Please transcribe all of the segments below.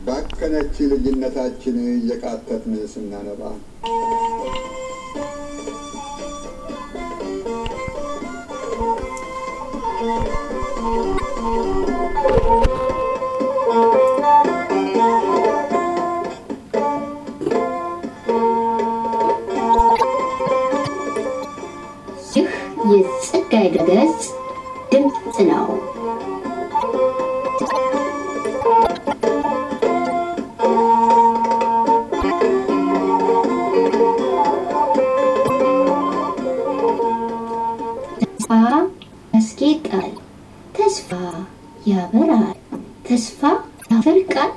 ባከነች ልጅነታችን እየቃተትን ስናነባ ይህ የጸጋዬ ድረገጽ ድምፅ ነው። ተስፋ ያስጌጣል፣ ተስፋ ያበራል፣ ተስፋ ያፈልቃል።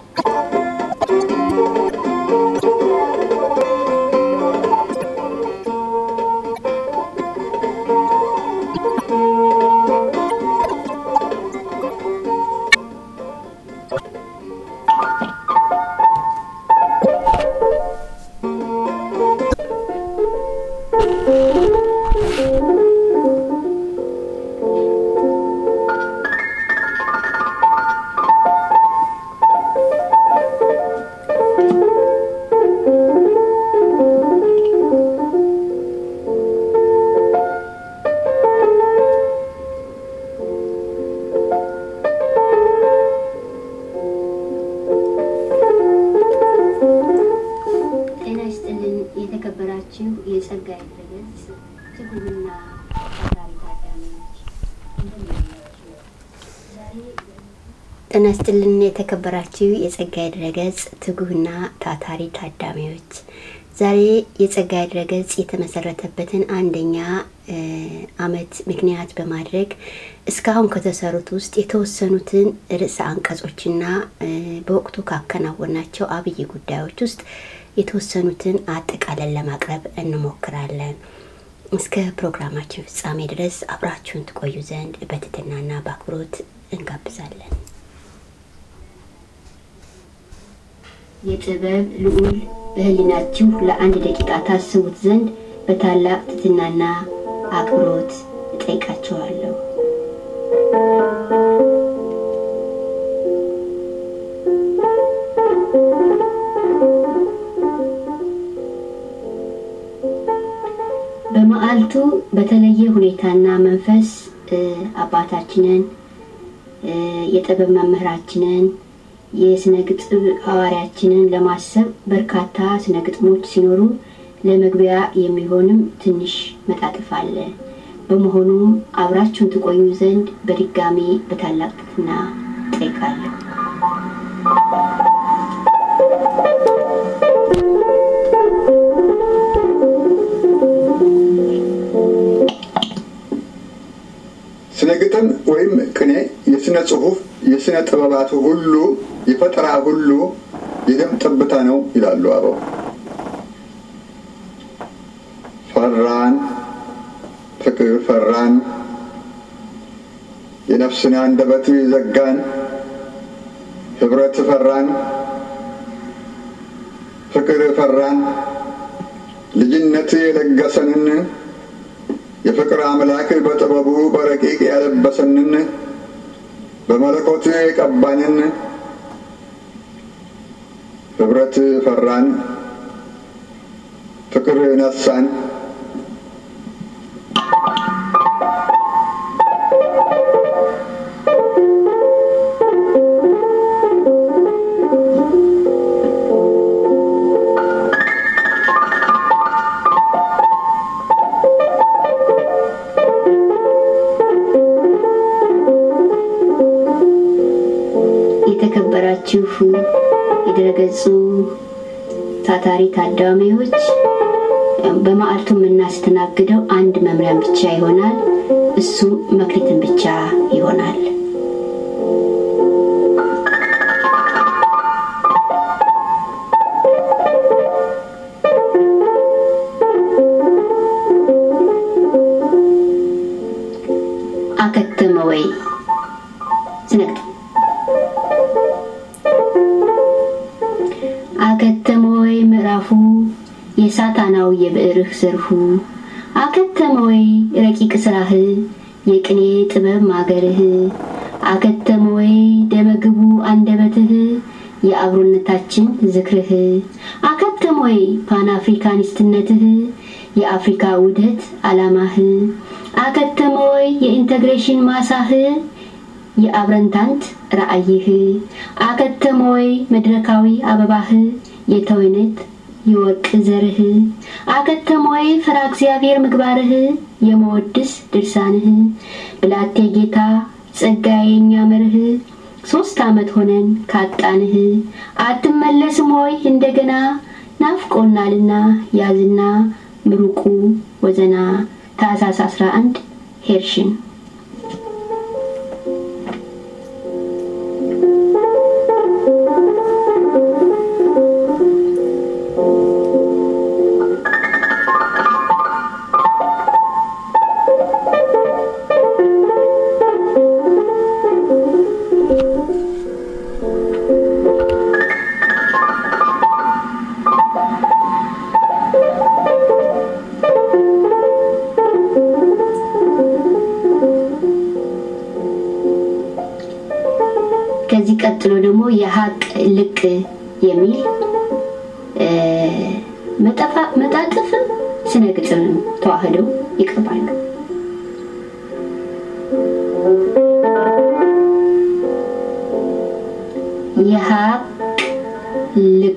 ጤና ይስጥልን የተከበራችሁ የጸጋዬ ድረገጽ ትጉህና ታታሪ ታዳሚዎች እንደምን አላችሁ? ዛሬ ጤና ይስጥልን የተከበራችሁ የጸጋዬ ድረገጽ ትጉህና ታታሪ ታዳሚዎች ዛሬ የጸጋዬ ድረገጽ የተመሰረተበትን አንደኛ እ ዓመት ምክንያት በማድረግ እስካሁን ከተሰሩት ውስጥ የተወሰኑትን ርዕሰ አንቀጾችና እ በወቅቱ ካከናወናቸው አብይ ጉዳዮች ውስጥ የተወሰኑትን አጠቃለን ለማቅረብ እንሞክራለን። እስከ ፕሮግራማችን ፍጻሜ ድረስ አብራችሁን ትቆዩ ዘንድ በትህትናና በአክብሮት እንጋብዛለን። የጥበብ ልዑል በህሊናችሁ ለአንድ ደቂቃ ታስቡት ዘንድ በታላቅ ትህትናና አክብሮት እጠይቃችኋለሁ። በመዓልቱ በተለየ ሁኔታና መንፈስ እ አባታችንን እ የጥበብ መምህራችንን የስነ ግጥም ሐዋርያችንን ለማሰብ በርካታ ስነ ግጥሞች ሲኖሩ ለመግቢያ የሚሆንም ትንሽ መጣጥፍ አለ። በመሆኑም አብራችሁን ትቆዩ ዘንድ በድጋሚ በታላቅ ትህትና እጠይቃለሁ። ስነ ግጥም ወይም ቅኔ የስነ ጽሁፍ የስነ ጥበባቱ ሁሉ የፈጠራ ሁሉ የደም ጠብታ ነው ይላሉ አበው። ፈራን ፍቅር ፈራን የነፍስን አንደበት ዘጋን ህብረት ፈራን ፍቅር ፈራን ልጅነት የለገሰንን የፍቅር አምላክ በጥበቡ በረቂቅ ያለበሰንን በመለኮት የቀባንን ህብረት ፈራን ፍቅር ነሳን የተከበራችሁ የድረገጹ ታታሪ ታዳሚዎች በመዓልቱ የምናስተናግደው አንድ መምሪያን ብቻ ይሆናል። እሱም መክሊትን ብቻ ይሆናል። አከተመ ወይ ስነግድ አከተመ ወይ ምዕራፉ የሳታናው የብዕርህ ዘርፉ አከተመ ወይ ረቂቅ ስራህ የቅኔ ጥበብ ማገርህ አከተመ ወይ ደመግቡ አንደበትህ የአብሮነታችን ዝክርህ አከተም ወይ ፓን አፍሪካኒስትነትህ የአፍሪካ ውህደት ዓላማህ አከተመ ወይ የኢንተግሬሽን ማሳህ የአብረንታንት ራእይህ አከተመ ወይ መድረካዊ አበባህ የተወይነት የወርቅ ዘርህ አከተመ ወይ ፈራ እግዚአብሔር ምግባርህ የመወድስ ድርሳንህ ብላቴ ጌታ ጸጋዬ የኛ መርህ ሶስት ዓመት ሆነን ካጣንህ አትመለስም ሆይ እንደገና ናፍቆናልና ያዝና ምሩቁ ወዘና ታህሳስ 11 ሄርሽን ከዚህ ቀጥሎ ደግሞ የሀቅ ልቅ የሚል መጣጥፍም ስነ ግጥም ተዋህደው ይቀርባሉ። የሀቅ ልቅ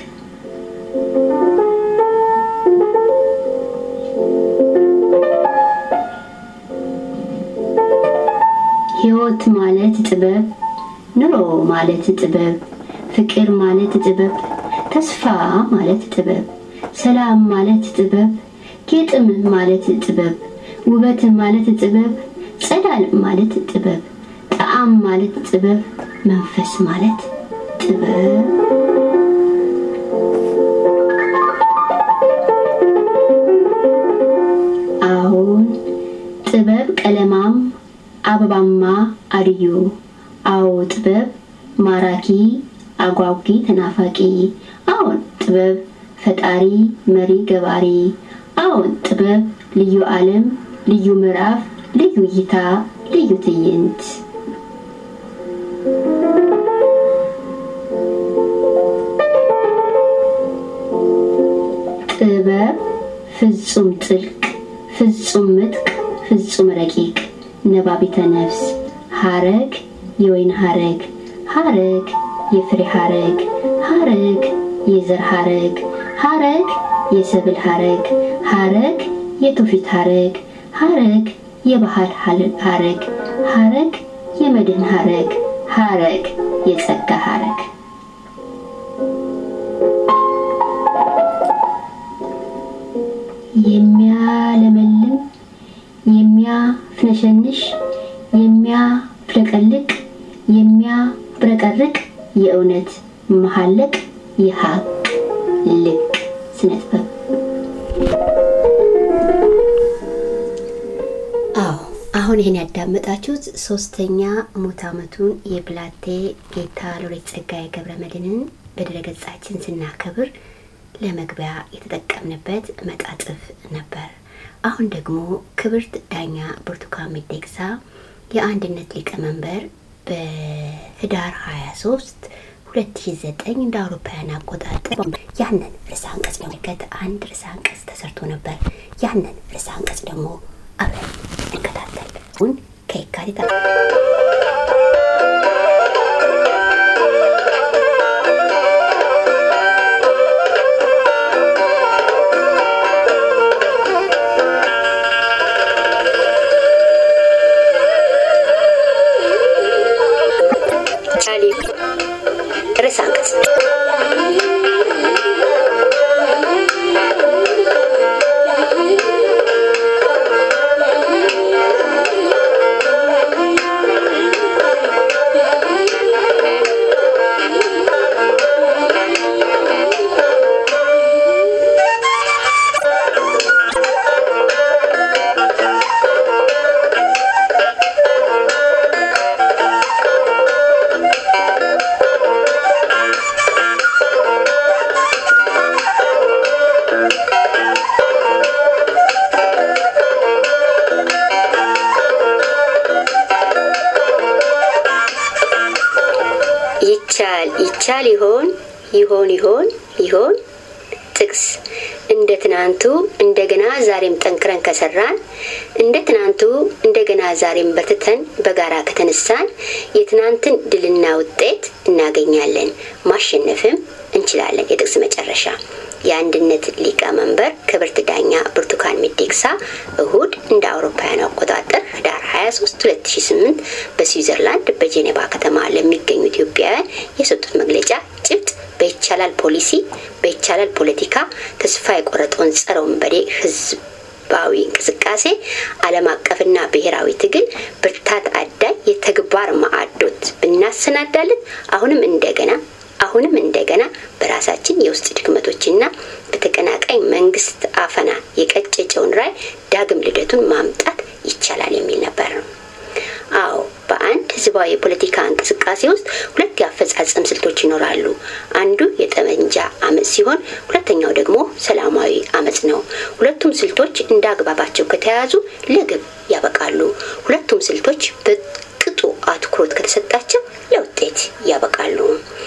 ህይወት ማለት ጥበብ ኑሮ ማለት ጥበብ፣ ፍቅር ማለት ጥበብ፣ ተስፋ ማለት ጥበብ፣ ሰላም ማለት ጥበብ፣ ጌጥም ማለት ጥበብ፣ ውበት ማለት ጥበብ፣ ጸዳል ማለት ጥበብ፣ ጣዕም ማለት ጥበብ፣ መንፈስ ማለት ጥበብ። አሁን ጥበብ ቀለማም አበባማ አድዮ አዎ ጥበብ ማራኪ አጓጊ ተናፋቂ አዎን ጥበብ ፈጣሪ መሪ ገባሪ አዎን ጥበብ ልዩ ዓለም ልዩ ምዕራፍ ልዩ እይታ ልዩ ትዕይንት ጥበብ ፍጹም ጥልቅ ፍጹም ምጥቅ ፍጹም ረቂቅ ነባቢተ ነፍስ ሀረግ የወይን ሀረግ ሀረግ የፍሬ ሀረግ ሀረግ የዘር ሀረግ ሀረግ የሰብል ሀረግ ሀረግ የትውፊት ሀረግ ሀረግ የባህል ሀረግ ሀረግ የመድህን ሀረግ ሀረግ የጸጋ ሀረግ የሚያለመልም የሚያፍነሸንሽ የሚያፍለቀልቅ የሚያብረቀርቅ የእውነት መሐለቅ የሀቅ ልቅ ስነ ጥበብ። አዎ አሁን ይህን ያዳመጣችሁት ሶስተኛ ሙት ዓመቱን የብላቴ ጌታ ሎሬት ጸጋዬ ገብረ መድኅንን በድረገጻችን ስናከብር ለመግቢያ የተጠቀምንበት መጣጥፍ ነበር። አሁን ደግሞ ክብርት ዳኛ ብርቱካን ሚደቅሳ የአንድነት ሊቀመንበር በህዳር 23 2009 እንደ አውሮፓውያን አቆጣጠር ያንን ርዕሰ አንቀጽ ለመመልከት አንድ ርዕሰ አንቀጽ ተሰርቶ ነበር። ያንን ርዕሰ አንቀጽ ደግሞ አብረን እንከታተል። አሁን ከየካቲት ርዕሰ አንቀጽ ይቻል ይቻል ይሆን ይሆን ይሆን ይሆን ጥቅስ እንደ ትናንቱ እንደገና ዛሬም ጠንክረን ከሰራን እንደ ትናንቱ እንደገና ዛሬም በርትተን በጋራ ከተነሳን የትናንትን ድልና ውጤት እናገኛለን፣ ማሸነፍም እንችላለን። የጥቅስ መጨረሻ የአንድነት ሊቀመንበር ክብርት ዳኛ ብርቱካን ሚደቅሳ እሁድ እንደ አውሮፓውያን አቆጣጠር ህዳር 23 2008 በስዊዘርላንድ በጄኔቫ ከተማ ለሚገኙ ኢትዮጵያውያን የሰጡት መግለጫ ጭብጥ በይቻላል ፖሊሲ በይቻላል ፖለቲካ ተስፋ የቆረጠውን ጸረ ወንበዴ ህዝባዊ እንቅስቃሴ ዓለም አቀፍና ብሔራዊ ትግል ብርታት አዳይ የተግባር ማዕዶት ብናሰናዳለን አሁንም እንደገና አሁንም እንደገና በራሳችን የውስጥ ድክመቶችና በተቀናቃኝ መንግስት አፈና የቀጨጨውን ራይ ዳግም ልደቱን ማምጣት ይቻላል የሚል ነበር ነው። አዎ በአንድ ህዝባዊ የፖለቲካ እንቅስቃሴ ውስጥ ሁለት የአፈጻጸም ስልቶች ይኖራሉ። አንዱ የጠመንጃ አመፅ ሲሆን፣ ሁለተኛው ደግሞ ሰላማዊ አመፅ ነው። ሁለቱም ስልቶች እንደ አግባባቸው ከተያያዙ ለግብ ያበቃሉ። ሁለቱም ስልቶች በቅጡ አትኩሮት ከተሰጣቸው ለውጤት ያበቃሉ።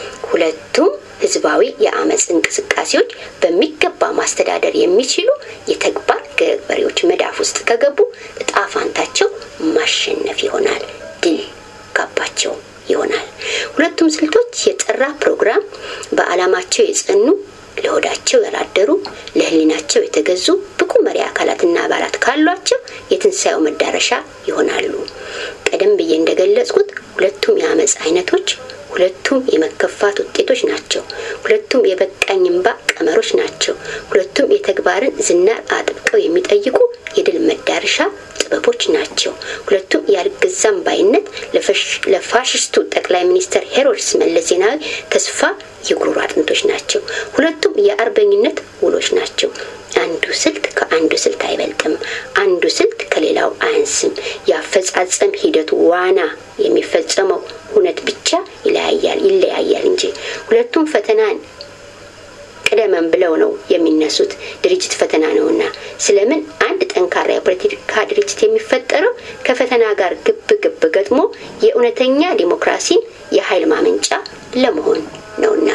ሁለቱም ህዝባዊ የአመፅ እንቅስቃሴዎች በሚገባ ማስተዳደር የሚችሉ የተግባር ገበሬዎች መዳፍ ውስጥ ከገቡ እጣ ፋንታቸው ማሸነፍ ይሆናል፣ ድል ካባቸው ይሆናል። ሁለቱም ስልቶች የጠራ ፕሮግራም፣ በዓላማቸው የጸኑ ለሆዳቸው ያላደሩ ለህሊናቸው የተገዙ ብቁ መሪ አካላትና አባላት ካሏቸው የትንሣኤው መዳረሻ ይሆናሉ። ቀደም ብዬ እንደገለጽኩት ሁለቱም የአመፅ አይነቶች ሁለቱም የመከፋት ውጤቶች ናቸው። ሁለቱም የበቃኝ እምባ ቀመሮች ናቸው። ሁለቱም የተግባርን ዝናር አጥብቀው የሚጠይቁ የድል መዳረሻ ጥበቦች ናቸው። ሁለቱም ያልገዛም ባይነት ለፋሽስቱ ጠቅላይ ሚኒስትር ሄሮድስ መለስ ዜናዊ ተስፋ የጉሮሮ አጥንቶች ናቸው። ሁለቱም የአርበኝነት ውሎች ናቸው። አንዱ ስልት ከአንዱ ስልት አይበልጥም። አንዱ ስልት ከሌላው አያንስም። የአፈጻጸም ሂደቱ ዋና የሚፈጸመው ሁነት ብቻ ይለያያል ይለያያል እንጂ ሁለቱም ፈተናን ቅደመን ብለው ነው የሚነሱት። ድርጅት ፈተና ነውና ስለምን አንድ ጠንካራ የፖለቲካ ድርጅት የሚፈጠረው ከፈተና ጋር ግብ ግብ ገጥሞ የእውነተኛ ዲሞክራሲን የኃይል ማመንጫ ለመሆን ነውና።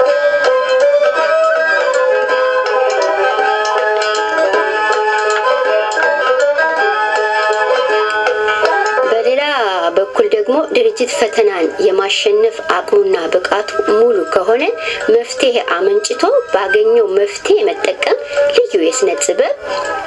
በሌላ በኩል ደግሞ ድርጅት ፈተናን የማሸነፍ አቅሙና ብቃቱ ሙሉ ከሆነ መፍትሄ አመንጭቶ ባገኘው መፍትሄ መጠቀም ልዩ የስነ ጥበብ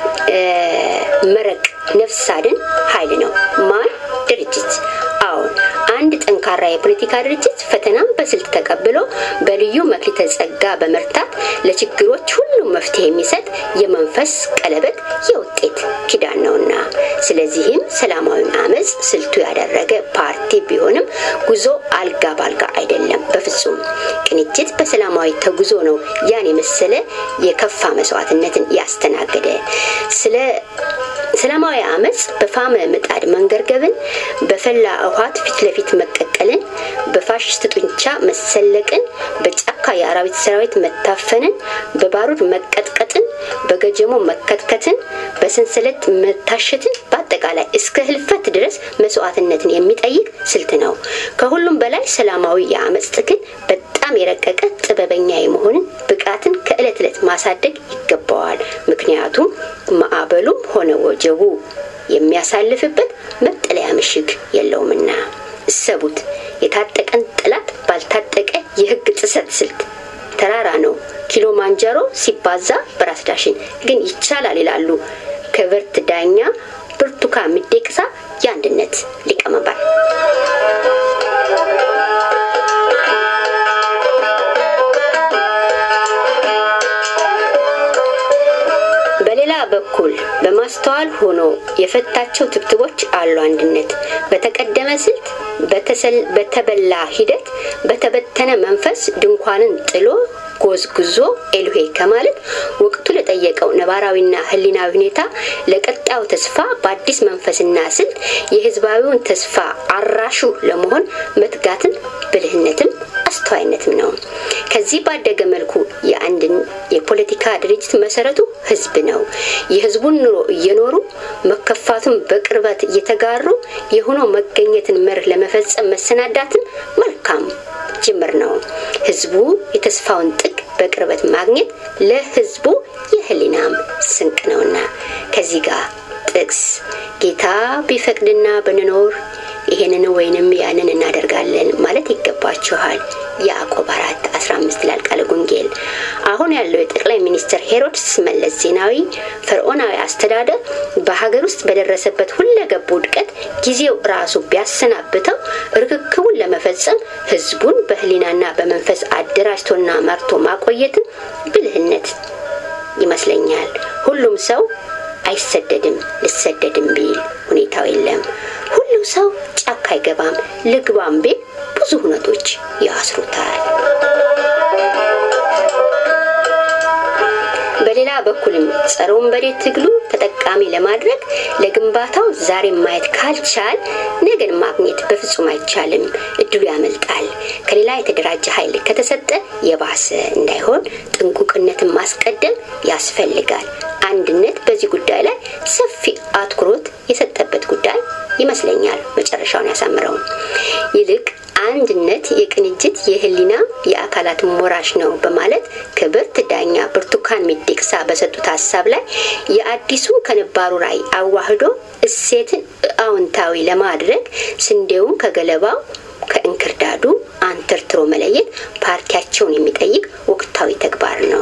መረቅ ነፍስ አድን ኃይል ነው። ማን ድርጅት? አዎን አንድ ጠንካራ የፖለቲካ ድርጅት ፈተናን በስልት ተቀብሎ በልዩ መክሊተ ጸጋ በመርታት ለችግሮች ሁሉ መፍትሄ የሚሰጥ የመንፈስ ቀለበት የውጤት ኪዳን ነውና፣ ስለዚህም ሰላማዊን አመፅ ስልቱ ያደረገ ፓርቲ ቢሆንም ጉዞ አልጋ ባልጋ አይደለም። በፍጹም ቅንጅት በሰላማዊ ተጉዞ ነው ያን የመሰለ የከፋ መስዋዕትነትን ያስተናገደ። ስለ ሰላማዊ አመፅ በፋመ ምጣድ መንገርገብን፣ በፈላ ውሃት ፊት ለፊት መቀቀልን፣ በፋሽስት ጡንቻ መሰለቅን፣ በጫካ የአራዊት ሰራዊት መታፈንን፣ በባሩድ መቀጥቀጥን፣ በገጀሞ መከትከትን፣ በሰንሰለት መታሸትን፣ በአጠቃላይ እስከ ህልፈት ድረስ መስዋዕትነትን የሚጠይቅ ስልት ነው። ከሁሉም በላይ ሰላማዊ የአመፅ ትግል በጣም የረቀቀ ጥበበኛ የመሆንን ብቃትን ከእለት ዕለት ማሳደግ ይገባዋል። ምክንያቱም ማዕበሉም ሆነ ወጀቡ የሚያሳልፍበት መጠለያ ምሽግ የለውምና። እሰቡት፣ የታጠቀን ጠላት ባልታጠቀ የህግ ጥሰት ስልት ተራራ ነው ኪሎ ማንጀሮ ሲባዛ በራስ ዳሽን ግን ይቻላል ይላሉ ክብርት ዳኛ ብርቱካን ሚደቅሳ የአንድነት ሊቀመንበር። በሌላ በኩል በማስተዋል ሆኖ የፈታቸው ትብትቦች አሉ። አንድነት በተቀደመ ስልት፣ በተበላ ሂደት፣ በተበተነ መንፈስ ድንኳንን ጥሎ ጎዝጉዞ ኤልሄ ከማለት ወቅቱ ለጠየቀው ነባራዊና ህሊናዊ ሁኔታ ለቀጣዩ ተስፋ በአዲስ መንፈስና ስልት የህዝባዊውን ተስፋ አራሹ ለመሆን መትጋትን ብልህነትም አስተዋይነትም ነው። ከዚህ ባደገ መልኩ የአንድን የፖለቲካ ድርጅት መሰረቱ ህዝብ ነው። የህዝቡን ኑሮ እየኖሩ መከፋቱን በቅርበት እየተጋሩ የሆኖ መገኘትን መርህ ለመፈጸም መሰናዳትን መልካም ጅምር ነው። ህዝቡ የተስፋውን ጥግ በቅርበት ማግኘት ለህዝቡ የህሊናም ስንቅ ነውና ከዚህ ጋር ጥቅስ ጌታ ቢፈቅድና ብንኖር ይሄንን ወይንም ያንን እናደርጋለን ማለት ይገባችኋል። ያዕቆብ አራት አስራ አምስት ይላል ቃለ ወንጌል። አሁን ያለው የጠቅላይ ሚኒስትር ሄሮድስ መለስ ዜናዊ ፈርዖናዊ አስተዳደር በሀገር ውስጥ በደረሰበት ሁለገብ ውድቀት ጊዜው ራሱ ቢያሰናብተው ርክክቡን ለመፈጸም ህዝቡን በህሊናና በመንፈስ አደራጅቶና መርቶ ማቆየትን ብልህነት ይመስለኛል። ሁሉም ሰው አይሰደድም። ልሰደድም ቢል ሁኔታው የለም። ሁሉም ሰው ጫካ አይገባም። ልግባም ቢል ብዙ ሁነቶች ያስሩታል። በሌላ በኩልም ጸረ ወንበዴ ትግሉ ተጠቃሚ ለማድረግ ለግንባታው ዛሬ ማየት ካልቻል ነገን ማግኘት በፍጹም አይቻልም። እድሉ ያመልጣል። ከሌላ የተደራጀ ኃይል ከተሰጠ የባሰ እንዳይሆን ጥንቁቅነትን ማስቀደም ያስፈልጋል። አንድነት በዚህ ጉዳይ ላይ ሰፊ አትኩሮት የሰጠበት ጉዳይ ይመስለኛል። መጨረሻውን ያሳምረው። ይልቅ አንድነት የቅንጅት የህሊና የአካላት ሞራሽ ነው በማለት ክብርት ዳኛ ብርቱካን ሚደቅሳ በሰጡት ሀሳብ ላይ የአዲሱ ከነባሩ ራዕይ አዋህዶ እሴትን አዎንታዊ ለማድረግ ስንዴውን ከገለባው ከእንክርዳዱ አንተርትሮ መለየት ፓርቲያቸውን የሚጠይቅ ወቅታዊ ተግባር ነው።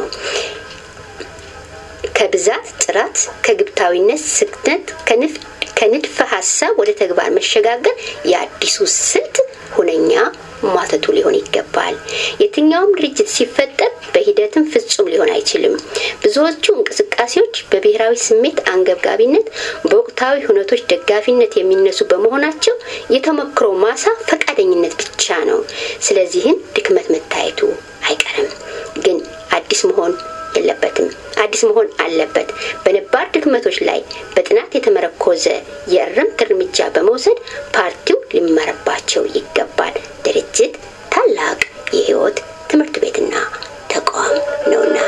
ከብዛት ጥራት፣ ከግብታዊነት ስክነት፣ ከንድፈ ሀሳብ ወደ ተግባር መሸጋገር የአዲሱ ስልት ሁነኛ ማተቱ ሊሆን ይገባል። የትኛውም ድርጅት ሲፈጠር በሂደትም ፍጹም ሊሆን አይችልም። ብዙዎቹ እንቅስቃሴዎች በብሔራዊ ስሜት አንገብጋቢነት፣ በወቅታዊ ሁነቶች ደጋፊነት የሚነሱ በመሆናቸው የተሞክሮ ማሳ ፈቃደኝነት ብቻ ነው። ስለዚህም ድክመት መታየቱ አይቀርም። ግን አዲስ መሆን የለበትም። አዲስ መሆን አለበት። በነባር ድክመቶች ላይ በጥናት የተመረኮዘ የእርምት እርምጃ በመውሰድ ፓርቲው ሊመረባቸው ይገባል። ድርጅት ታላቅ የህይወት ትምህርት ቤትና ተቋም ነውና።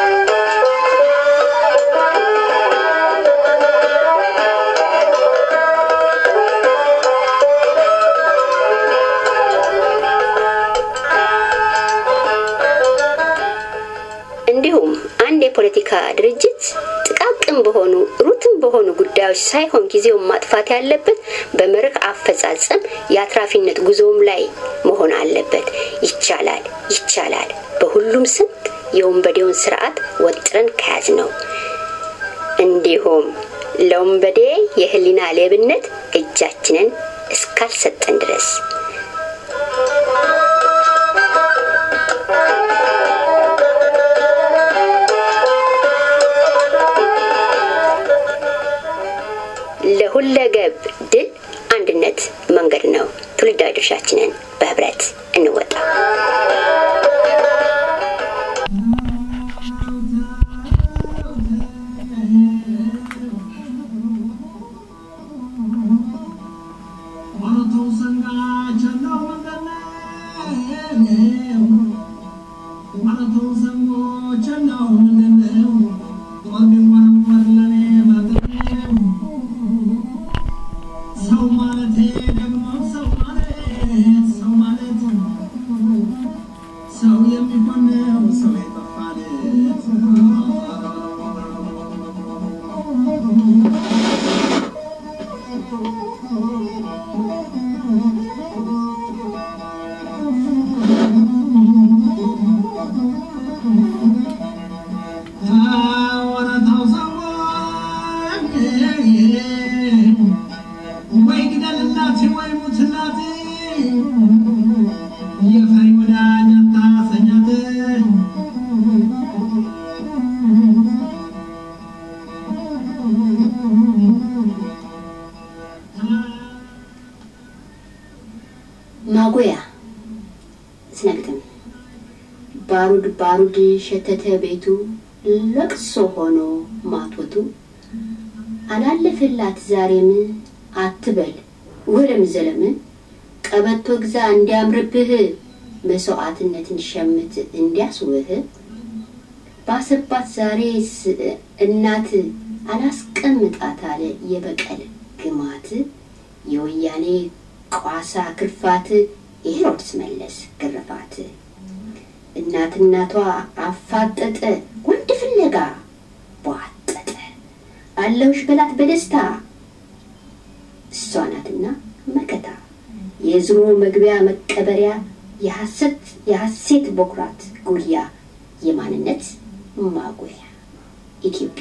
እንዲሁም አንድ የፖለቲካ ድርጅት ጥቃቅን በሆኑ ሩትን በሆኑ ጉዳዮች ሳይሆን ጊዜውን ማጥፋት ያለበት በመርህ አፈጻጸም የአትራፊነት ጉዞውም ላይ መሆን አለበት። ይቻላል ይቻላል። በሁሉም ስንት የወንበዴውን ስርዓት ወጥረን ከያዝ ነው። እንዲሁም ለወንበዴ የህሊና ሌብነት እጃችንን እስካልሰጠን ድረስ ለሁለገብ ድል አንድነት መንገድ ነው። ትውልዳዊ ድርሻችንን በህብረት እንወጣ። ማጎያ ስነግጥም ባሩድ ባሩድ ሸተተ ቤቱ ለቅሶ ሆኖ ማቶቱ አላለፈላት ዛሬም አትበል ወለም ዘለም ቀበቶ ግዛ እንዲያምርብህ መስዋዕትነትን ሸምት እንዲያስውህ ባሰባት ዛሬ እናት አላስቀምጣት አለ የበቀል ግማት የወያኔ ቋሳ ክርፋት የሄሮድስ መለስ ግርፋት እናት እናቷ አፋጠጠ ወንድ ፍለጋ ቧጠጠ አለውሽ በላት በደስታ እሷ ናትና መከታ የዝሮ መግቢያ መቀበሪያ የሐሰት የሐሴት በኩራት ጉያ የማንነት ማጉያ ኢትዮጵያ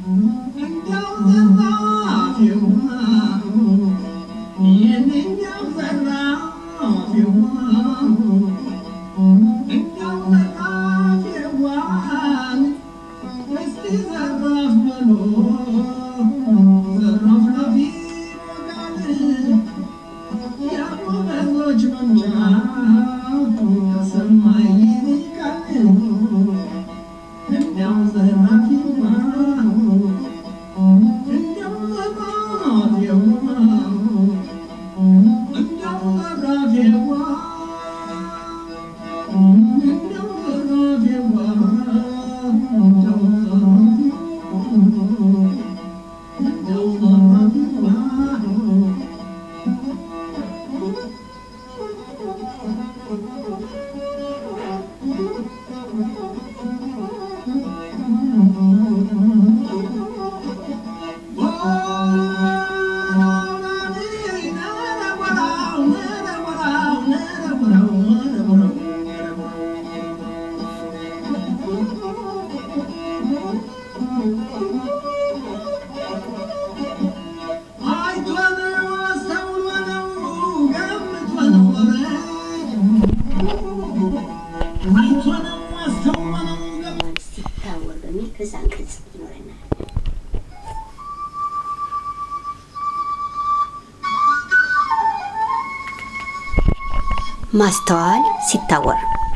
ሲታወር በሚል ርዕሰ አንቀጽ ይኖረናል። ማስተዋል ሲታወር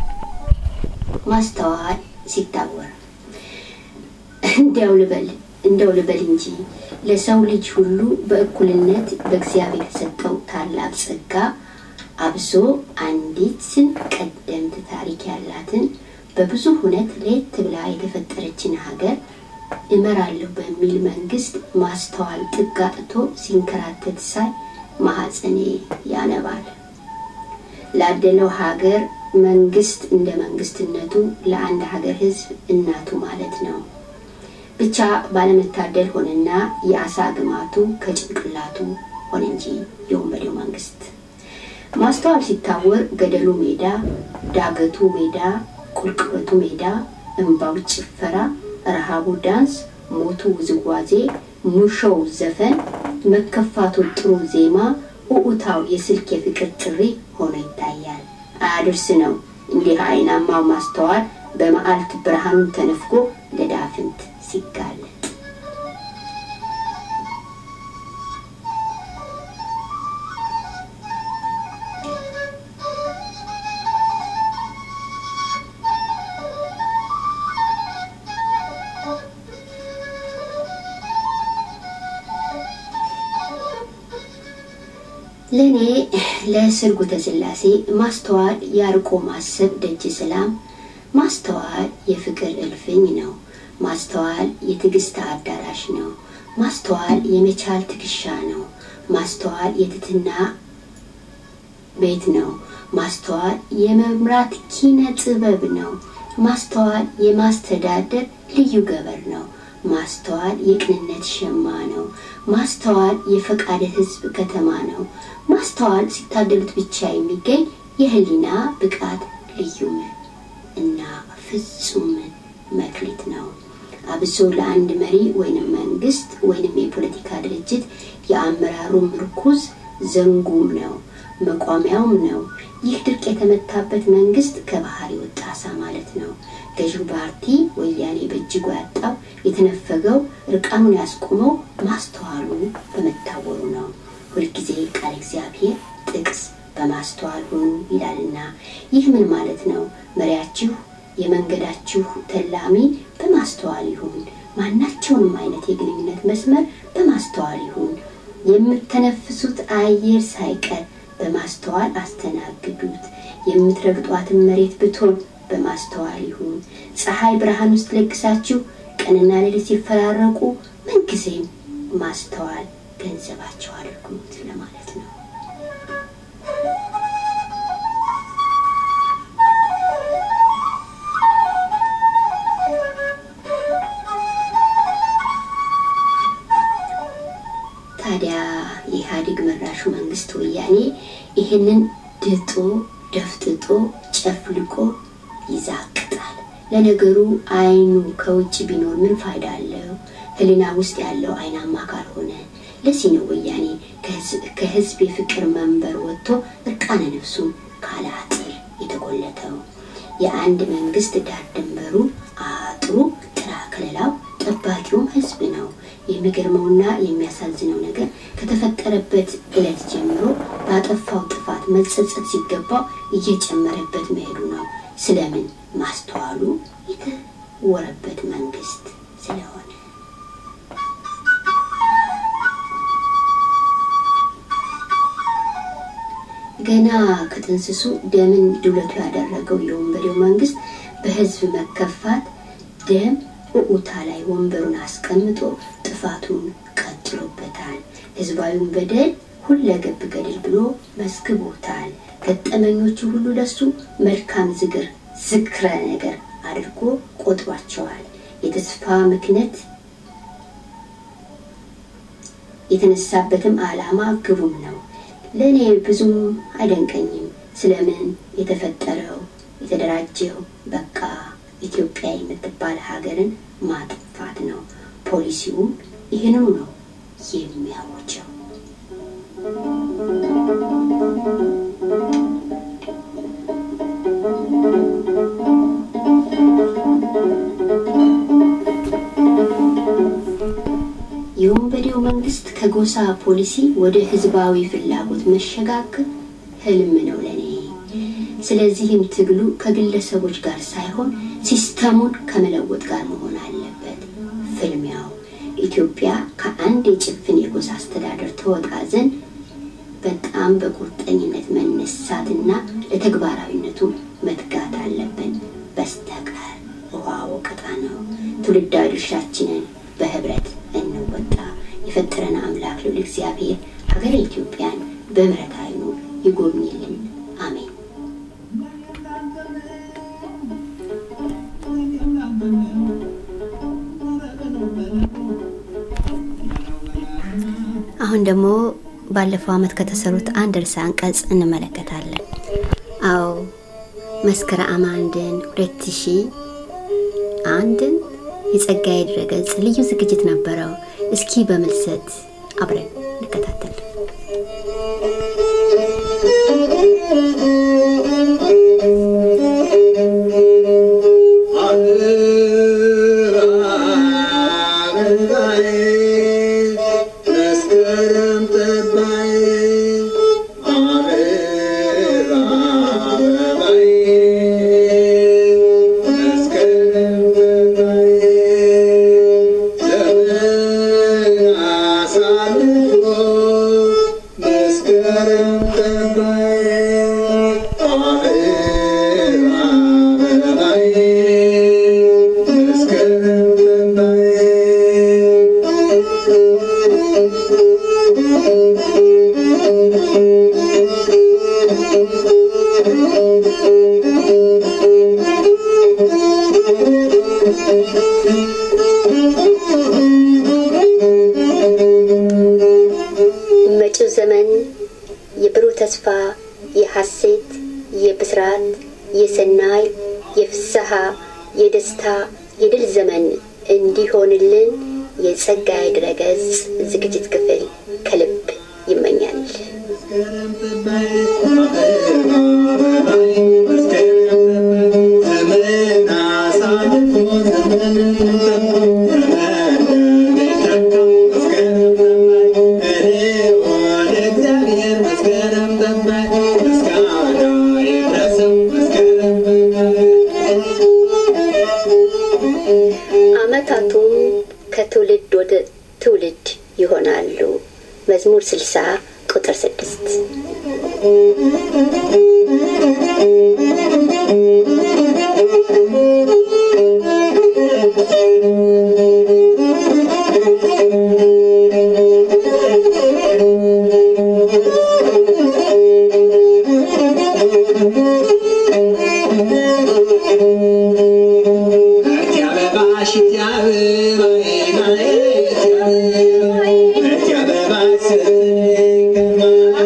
ማስተዋል ሲታወር እንዲያው ልበል እንደው ልበል እንጂ ለሰው ልጅ ሁሉ በእኩልነት በእግዚአብሔር የተሰጠው ታላቅ ጸጋ አብሶ አንዲትን ቀደምት ታሪክ ያላትን በብዙ ሁነት ለየት ብላ የተፈጠረችን ሀገር እመራለሁ በሚል መንግስት ማስተዋል ጥግ አጥቶ ሲንከራተት ሳይ ማህፀኔ ያነባል። ላደለው ሀገር መንግስት እንደ መንግስትነቱ ለአንድ ሀገር ህዝብ እናቱ ማለት ነው። ብቻ ባለመታደል ሆነና የአሳ ግማቱ ከጭንቅላቱ ሆነ እንጂ የወንበዴው መንግስት ማስተዋል ሲታወር ገደሉ ሜዳ፣ ዳገቱ ሜዳ፣ ቁልቁለቱ ሜዳ፣ እንባው ጭፈራ፣ ረሃቡ ዳንስ፣ ሞቱ ውዝዋዜ፣ ሙሾው ዘፈን፣ መከፋቱ ጥሩ ዜማ፣ ኡኡታው የስልክ የፍቅር ጥሪ ሆኖ ይታያል። አያድርስ ነው እንዲህ አይናማው ማስተዋል በመዓልት ብርሃኑን ተነፍጎ ለዳፍንት ሲጋለጥ ለእኔ ለስርጉተ ሥላሴ ማስተዋል ያርቆ ማሰብ ደጅ ሰላም፣ ማስተዋል የፍቅር እልፍኝ ነው። ማስተዋል የትዕግስት አዳራሽ ነው። ማስተዋል የመቻል ትከሻ ነው። ማስተዋል የትትና ቤት ነው። ማስተዋል የመምራት ኪነ ጥበብ ነው። ማስተዋል የማስተዳደር ልዩ ገበር ነው። ማስተዋል የቅንነት ሸማ ነው። ማስተዋል የፈቃደ ሕዝብ ከተማ ነው። ማስተዋል ሲታደሉት ብቻ የሚገኝ የህሊና ብቃት ልዩ እና ፍጹም መክሊት ነው። አብሶ ለአንድ መሪ ወይንም መንግስት ወይንም የፖለቲካ ድርጅት የአመራሩ ምርኩዝ ዘንጉም ነው፣ መቋሚያውም ነው። ይህ ድርቅ የተመታበት መንግስት ከባህር የወጣ አሳ ማለት ነው። ገዢው ፓርቲ ወያኔ በእጅጉ ያጣው የተነፈገው እርቃኑን ያስቆመው ማስተዋሉ በመታወሩ ነው። ሁልጊዜ ቃል እግዚአብሔር ጥቅስ በማስተዋል ሁኑ ይላልና ይህ ምን ማለት ነው? መሪያችሁ የመንገዳችሁ ተላሚ በማስተዋል ይሁን። ማናቸውንም አይነት የግንኙነት መስመር በማስተዋል ይሁን። የምተነፍሱት አየር ሳይቀር በማስተዋል አስተናግዱት። የምትረግጧትን መሬት ብትሆን በማስተዋል ይሁን። ፀሐይ ብርሃን ውስጥ ለግሳችሁ ቀንና ሌሊት ሲፈራረቁ ምንጊዜም ማስተዋል ገንዘባቸው አድርጉት ለማለት ነው። መንግስት ወያኔ ይህንን ድጦ ደፍጥጦ ጨፍልቆ ይዛቅጣል። ለነገሩ አይኑ ከውጭ ቢኖር ምን ፋይዳ አለው? ህሊና ውስጥ ያለው አይናማ ካልሆነ። ለዚህ ነው ወያኔ ከህዝብ የፍቅር መንበር ወጥቶ እርቃነ ነፍሱን ካለ አጥር የተጎለተው። የአንድ መንግስት ዳር ድንበሩ አጥሩ፣ ጥራ ከለላው፣ ጠባቂውም ህዝብ ነው። የሚገርመውና የሚያሳዝነው ነገር ከተፈጠረበት ዕለት ጀምሮ ባጠፋው ጥፋት መጸጸት ሲገባው እየጨመረበት መሄዱ ነው። ስለምን ማስተዋሉ የተወረበት መንግስት ስለሆነ ገና ከጥንስሱ ደምን ድውለቱ ያደረገው የወንበዴው መንግስት በህዝብ መከፋት ደም እዑታ ላይ ወንበሩን አስቀምጦ ጥፋቱን ቀጥሎበታል። ህዝባዊውን በደል ሁለገብ ገድል ብሎ መስግቦታል። ገጠመኞቹ ሁሉ ለሱ መልካም ዝግር ዝክረ ነገር አድርጎ ቆጥሯቸዋል። የተስፋ ምክንያት የተነሳበትም ዓላማ ግቡም ነው። ለእኔ ብዙም አይደንቀኝም። ስለምን የተፈጠረው የተደራጀው በቃ ኢትዮጵያ የምትባል ሀገርን ማጥፋት ነው። ፖሊሲውም ይህንኑ ነው የሚያወጀው። የወንበዴው መንግስት ከጎሳ ፖሊሲ ወደ ህዝባዊ ፍላጎት መሸጋገር ህልም ነው ለኔ። ስለዚህም ትግሉ ከግለሰቦች ጋር ሳይሆን ሲስተሙን ከመለወጥ ጋር መሆን አለበት። ፍልሚያው ኢትዮጵያ ከአንድ የጭፍን የጎሳ አስተዳደር ተወጣ ዘንድ በጣም በቁርጠኝነት መነሳትና ለተግባራዊነቱ መትጋት አለብን። በስተቀር ውሃ ወቀጣ ነው። ትውልዳዊ ድርሻችንን በህብረት እንወጣ። የፈጠረን አምላክ ልዑል እግዚአብሔር ሀገረ ኢትዮጵያን በምሕረት ዓይኑ ይጎብኝልን። አሜን። አሁን ደግሞ ባለፈው ዓመት ከተሰሩት አንድ ርዕሰ አንቀጽ እንመለከታለን። አዎ መስከረም አንድን ሁለት ሺ አንድን የጸጋዬ ድረገጽ ልዩ ዝግጅት ነበረው። እስኪ በምልሰት አብረን እንከታተል። መጪው ዘመን የብሩህ ተስፋ፣ የሐሴት፣ የብስራት፣ የሰናይ፣ የፍስሐ፣ የደስታ፣ የድል ዘመን እንዲሆንልን የጸጋዬ ድረገጽ ዝግጅት ክፍል ከልብ ይመኛል። ዓመታቱም ከትውልድ ወደ ትውልድ ይሆናሉ። መዝሙር ስልሳ ቁጥር ስድስት Yeah.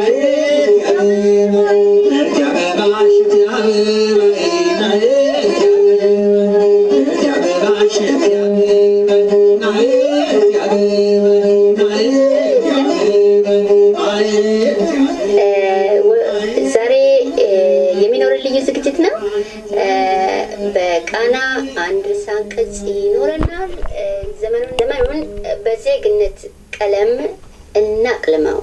ቃና አንድ ርዕሰ አንቀጽ ይኖረናል። ዘመኑን ዘመኑን በዜግነት ቀለም እናቅልመው።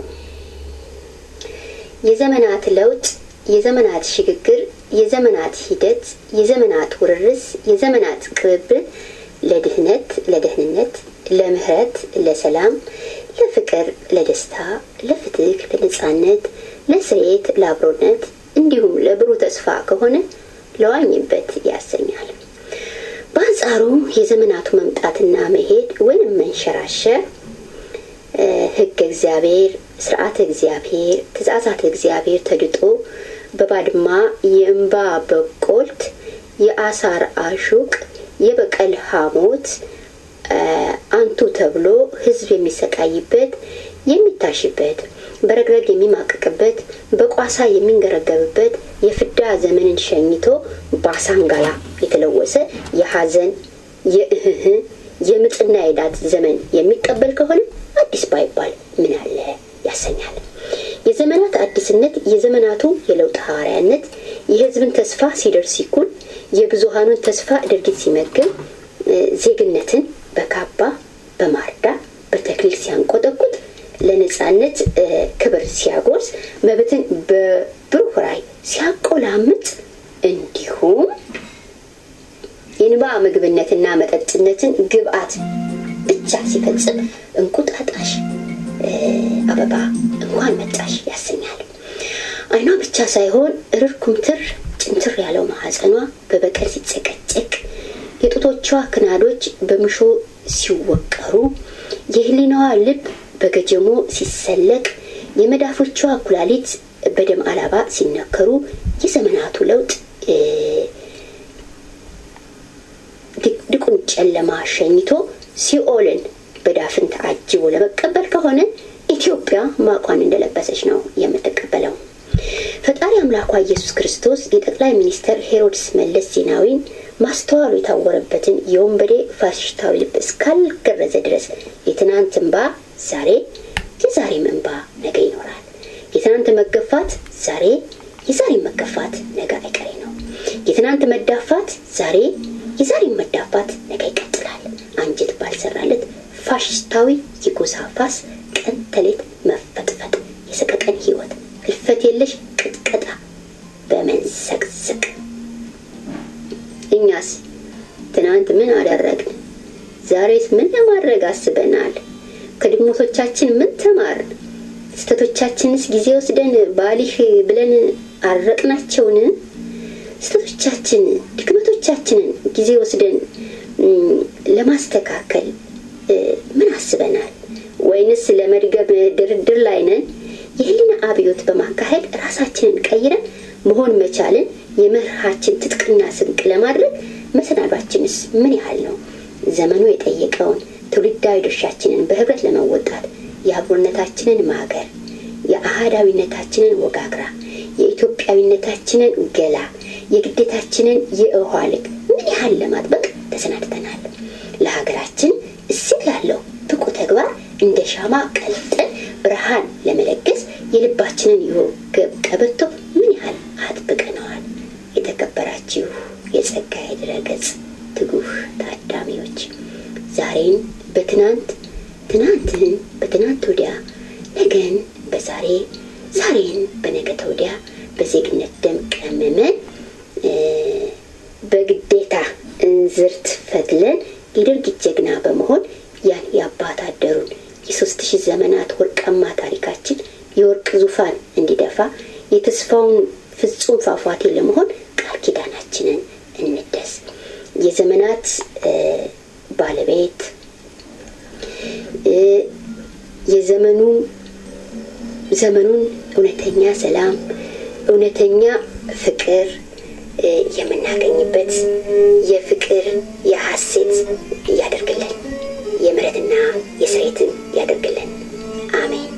የዘመናት ለውጥ፣ የዘመናት ሽግግር፣ የዘመናት ሂደት፣ የዘመናት ውርርስ፣ የዘመናት ቅብብል ለድህነት፣ ለደህንነት፣ ለምህረት፣ ለሰላም፣ ለፍቅር፣ ለደስታ፣ ለፍትህ፣ ለነጻነት፣ ለስሬት፣ ለአብሮነት እንዲሁም ለብሩህ ተስፋ ከሆነ ለዋኝበት ያሰኛል። በአንጻሩ የዘመናቱ መምጣትና መሄድ ወይም መንሸራሸር ሕገ እግዚአብሔር፣ ስርዓተ እግዚአብሔር፣ ትእዛዛት እግዚአብሔር ተድጦ በባድማ የእንባ በቆልት፣ የአሳር አሹቅ፣ የበቀል ሐሞት አንቱ ተብሎ ሕዝብ የሚሰቃይበት የሚታሽበት በረግረግ የሚማቅቅበት በቋሳ የሚንገረገብበት የፍዳ ዘመንን ሸኝቶ በአሳንጋላ የተለወሰ የሐዘን የእህህ የምጥና የዳት ዘመን የሚቀበል ከሆነ አዲስ ባይባል ምን አለ ያሰኛል። የዘመናት አዲስነት የዘመናቱ የለውጥ ሐዋርያነት የህዝብን ተስፋ ሲደርስ ሲኩል የብዙሃኑን ተስፋ ድርጊት ሲመግብ ዜግነትን በካባ በማርዳ በተክሊል ሲያንቆጠቁጥ ለነጻነት ክብር ሲያጎርስ መብትን በብሩህ ራዕይ ሲያቆላምጥ እንዲሁም የንባ ምግብነትና መጠጥነትን ግብአት ብቻ ሲፈጽም እንቁጣጣሽ አበባ እንኳን መጣሽ ያሰኛል። አይኗ ብቻ ሳይሆን እርር ኩምትር ጭንትር ያለው ማህፀኗ በበቀል ሲጨቀጨቅ የጡቶቿ ክናዶች በምሾ ሲወቀሩ የህሊናዋ ልብ በገጀሞ ሲሰለቅ የመዳፎቿ ኩላሊት በደም አላባ ሲነከሩ የዘመናቱ ለውጥ ድቁን ጨለማ ሸኝቶ ሲኦልን በዳፍን ተአጅቦ ለመቀበል ከሆነ ኢትዮጵያ ማቋን እንደለበሰች ነው የምትቀበለው። ፈጣሪ አምላኳ ኢየሱስ ክርስቶስ የጠቅላይ ሚኒስትር ሄሮድስ መለስ ዜናዊን ማስተዋሉ የታወረበትን የወንበዴ ፋሽስታዊ ልብ እስካልገረዘ ድረስ የትናንት እንባ ዛሬ፣ የዛሬም እንባ ነገ ይኖራል። የትናንት መገፋት ዛሬ፣ የዛሬ መገፋት ነገ አይቀሬ ነው። የትናንት መዳፋት ዛሬ፣ የዛሬም መዳፋት ነገ ይቀጥላል። አንጀት ባልሰራለት ፋሽስታዊ የጎሳ ፋስ ቀን ተሌት መፈጥፈጥ፣ የሰቀቀን ህይወት፣ ህልፈት የለሽ ቅጥቀጣ በመንሰቅሰቅ እኛስ ትናንት ምን አደረግን? ዛሬስ ምን ለማድረግ አስበናል? ከድግሞቶቻችን ምን ተማርን? ስህተቶቻችንስ ጊዜ ወስደን ባሊህ ብለን አረቅናቸውን? ስህተቶቻችን ድክመቶቻችንን ጊዜ ወስደን ለማስተካከል ምን አስበናል? ወይንስ ለመድገም ድርድር ላይ ነን? የህሊና አብዮት በማካሄድ ራሳችንን ቀይረን መሆን መቻልን የመርሃችን ትጥቅና ስንቅ ለማድረግ መሰናዷችንስ ምን ያህል ነው? ዘመኑ የጠየቀውን ትውልዳዊ ድርሻችንን በህብረት ለመወጣት የአብሮነታችንን ማገር፣ የአህዳዊነታችንን ወጋግራ፣ የኢትዮጵያዊነታችንን ገላ፣ የግዴታችንን የውሃ ልክ ምን ያህል ለማጥበቅ ተሰናድተናል? ለሀገራችን እሴት ላለው ብቁ ተግባር እንደ ሻማ ቀልጠን ብርሃን ለመለገስ የልባችንን የወገብ ቀበቶ ምን ያህል አጥብቀነዋል? የተከበራችሁ የጸጋዬ ድረገጽ ትጉህ ታዳሚዎች ዛሬን በትናንት ትናንትን በትናንት ወዲያ ነገን በዛሬ ዛሬን በነገ ተወዲያ በዜግነት ደም ቀመመን በግዴታ እንዝርት ፈትለን የድርጊት ጀግና በመሆን ያን የአባት አደሩን የሶስት ሺህ ዘመናት ወርቃማ ታሪካችን የወርቅ ዙፋን እንዲደፋ የተስፋውን ፍጹም ፏፏቴ ለመሆን ቃል ኪዳናችንን እንደስ። የዘመናት ባለቤት የዘመኑ ዘመኑን እውነተኛ ሰላም፣ እውነተኛ ፍቅር የምናገኝበት የፍቅር የሐሴት ያደርግልን፣ የምሕረትና የስሬትን ያደርግልን። አሜን።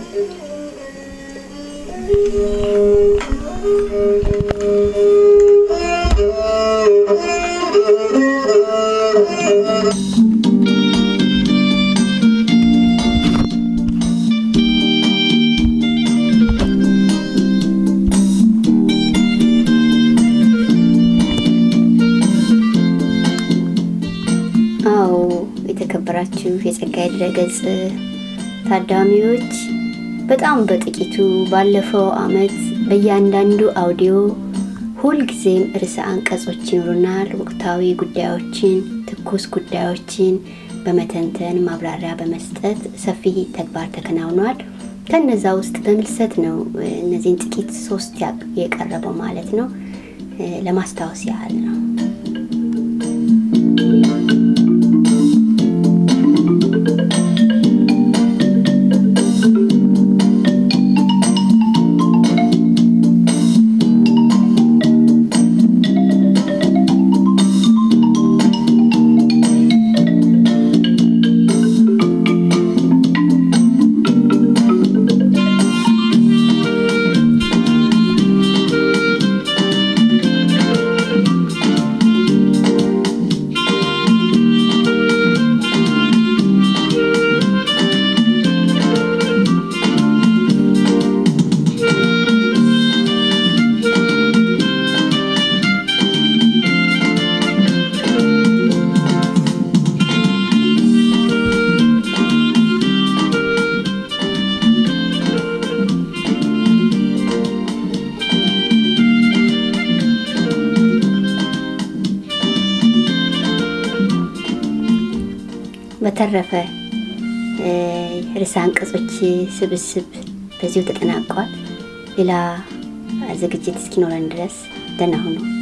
አዎ የተከበራችሁ የጸጋዬ ድረገጽ ታዳሚዎች በጣም በጥቂቱ ባለፈው አመት በእያንዳንዱ አውዲዮ ሁልጊዜም ርዕሰ አንቀጾች ይኖሩናል። ወቅታዊ ጉዳዮችን፣ ትኩስ ጉዳዮችን በመተንተን ማብራሪያ በመስጠት ሰፊ ተግባር ተከናውኗል። ከነዛ ውስጥ በምልሰት ነው እነዚህን ጥቂት ሶስት የቀረበው ማለት ነው። ለማስታወስ ያህል ነው። በተረፈ ርዕሰ አንቀጾች ስብስብ በዚሁ ተጠናቋል። ሌላ ዝግጅት እስኪኖረን ድረስ ደህና ሁኑ።